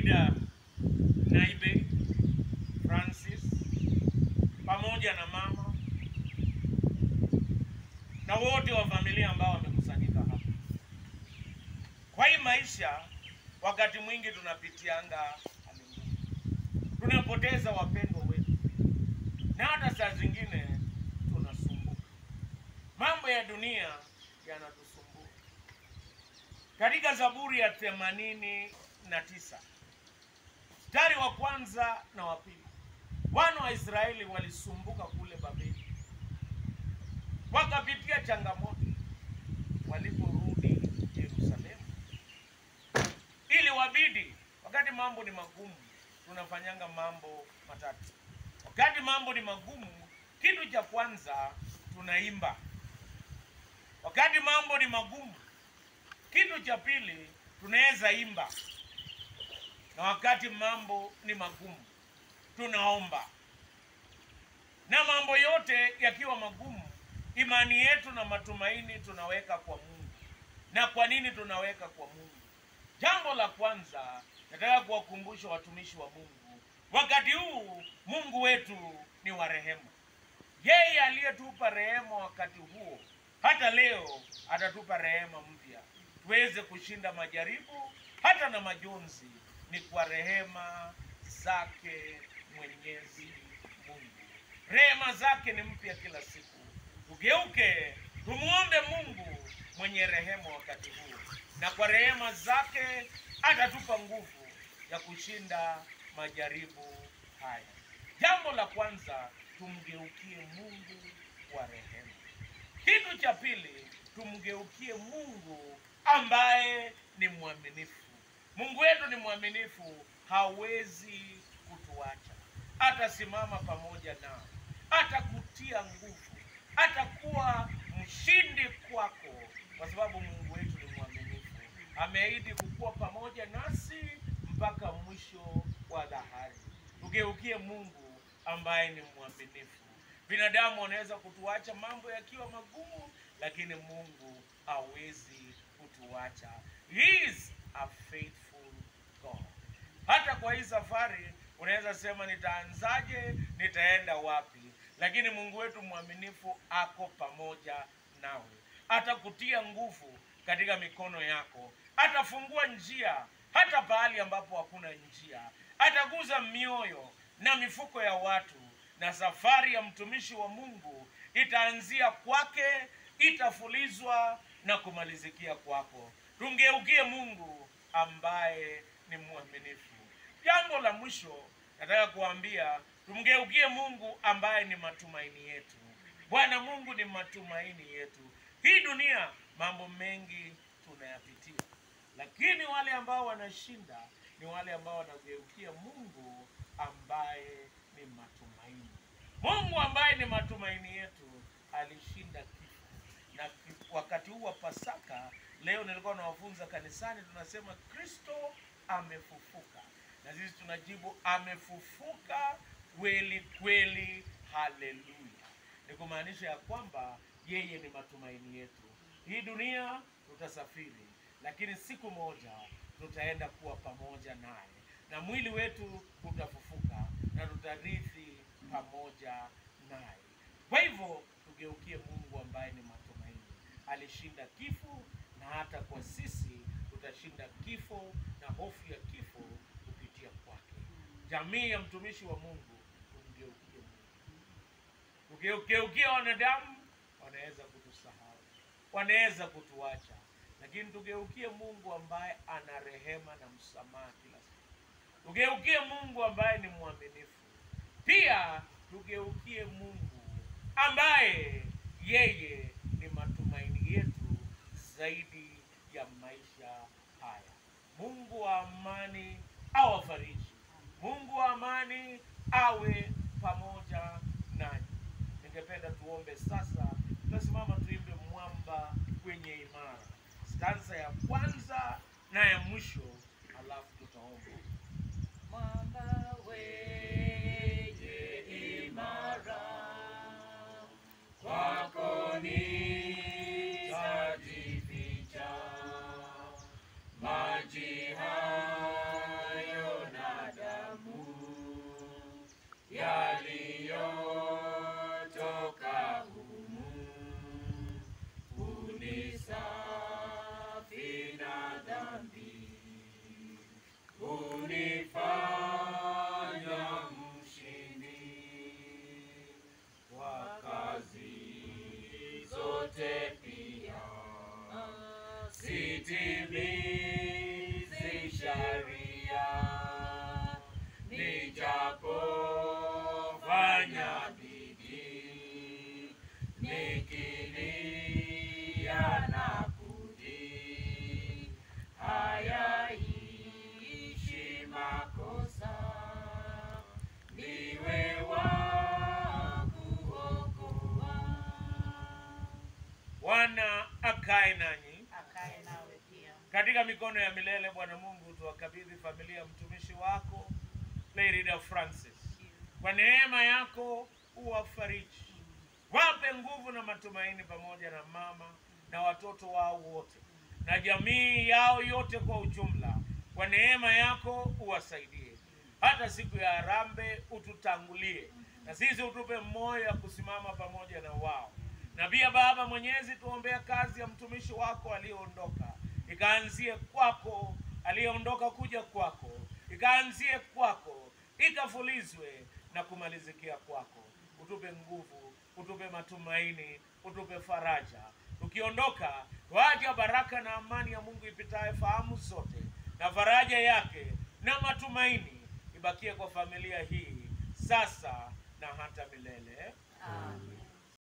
Frida Naibe Francis pamoja na mama na wote wa familia ambao wamekusanyika hapa. Kwa hii maisha, wakati mwingi tunapitianga hali ngumu, tunapoteza wapendwa wetu, na hata saa zingine tunasumbuka. Mambo ya dunia yanatusumbua. Katika Zaburi ya themanini na tisa mstari wa kwanza na wa pili, wana wa Israeli walisumbuka kule Babeli, wakapitia changamoto waliporudi Yerusalemu, ili wabidi, wakati mambo ni magumu, tunafanyanga mambo matatu. Wakati mambo ni magumu, kitu cha kwanza tunaimba. Wakati mambo ni magumu, kitu cha pili tunaweza imba, na wakati mambo ni magumu tunaomba. Na mambo yote yakiwa magumu, imani yetu na matumaini tunaweka kwa Mungu. Na kwa nini tunaweka kwa Mungu? Jambo la kwanza, nataka kuwakumbusha watumishi wa Mungu, wakati huu Mungu wetu ni wa rehema. Yeye aliyetupa rehema wakati huo, hata leo atatupa rehema mpya, tuweze kushinda majaribu hata na majonzi. Ni kwa rehema zake Mwenyezi Mungu. Rehema zake ni mpya kila siku. Tugeuke tumuombe Mungu mwenye rehema wakati huu, na kwa rehema zake atatupa nguvu ya kushinda majaribu haya. Jambo la kwanza, tumgeukie Mungu wa rehema. Kitu cha pili, tumgeukie Mungu ambaye ni mwaminifu. Mungu wetu ni mwaminifu, hawezi kutuacha. Atasimama pamoja nao, atakutia nguvu, atakuwa mshindi kwako, kwa sababu Mungu wetu ni mwaminifu. Ameahidi kukuwa pamoja nasi mpaka mwisho wa dahari. Tugeukie Mungu ambaye ni mwaminifu. Binadamu wanaweza kutuacha mambo yakiwa magumu, lakini Mungu hawezi kutuacha. He is a faithful God. Hata kwa hii safari unaweza sema nitaanzaje, nitaenda wapi, lakini Mungu wetu mwaminifu ako pamoja nawe, atakutia nguvu katika mikono yako, atafungua njia hata pahali ambapo hakuna njia, ataguza mioyo na mifuko ya watu, na safari ya mtumishi wa Mungu itaanzia kwake, itafulizwa na kumalizikia kwako. Tumgeukie Mungu ambaye ni mwaminifu. Jambo la mwisho nataka kuambia, tumgeukie Mungu ambaye ni matumaini yetu. Bwana Mungu ni matumaini yetu. Hii dunia mambo mengi tunayapitia, lakini wale ambao wanashinda ni wale ambao wanageukia Mungu ambaye ni matumaini. Mungu ambaye ni matumaini yetu alishinda kifo, na ki- wakati huu wa Pasaka leo nilikuwa nawafunza kanisani, tunasema Kristo amefufuka, na sisi tunajibu amefufuka kweli kweli, haleluya. Ni kumaanisha ya kwamba yeye ni matumaini yetu. Hii dunia tutasafiri, lakini siku moja tutaenda kuwa pamoja naye, na mwili wetu utafufuka na tutarithi pamoja naye. Kwa hivyo tugeukie Mungu ambaye ni matumaini. Alishinda kifo, na hata kwa sisi tutashinda kifo na hofu ya kifo kupitia kwake. Jamii ya mtumishi wa Mungu, tumgeukie Mungu. Tukigeukia wanadamu, wanaweza kutusahau, wanaweza kutuacha, lakini tugeukie Mungu ambaye ana rehema na msamaha kila siku. Tugeukie Mungu ambaye ni mwaminifu. Pia tugeukie Mungu ambaye yeye ni matumaini yetu zaidi ya maisha haya. Mungu wa amani awafariji. Mungu wa amani awe pamoja nanyi. Ningependa tuombe sasa. Tutasimama tuimbe mwamba kwenye imara, stanza ya kwanza na ya mwisho, alafu tutaomba. Mwamba wenye imara, kwako nitajificha. Maji hayo makosa, ndiwe wa kuokoa. Bwana akae nanyi Akae nawe pia. katika mikono ya milele. Bwana Mungu, tuwakabidhi familia ya mtumishi wako Lady Francis, kwa neema yako uwafariji, wape nguvu na matumaini, pamoja na mama na watoto wao wote na jamii yao yote kwa ujumla. Kwa neema yako uwasaidie, hata siku ya harambee ututangulie, na sisi utupe moyo ya kusimama pamoja na wao. Na pia Baba Mwenyezi, tuombea kazi ya mtumishi wako aliyeondoka, ikaanzie kwako, aliyeondoka kuja kwako, ikaanzie kwako, ikafulizwe na kumalizikia kwako. Utupe nguvu, utupe matumaini, utupe faraja. Tukiondoka tuacha baraka na amani ya Mungu ipitaye fahamu zote, na faraja yake na matumaini ibakie kwa familia hii sasa na hata milele. Amen.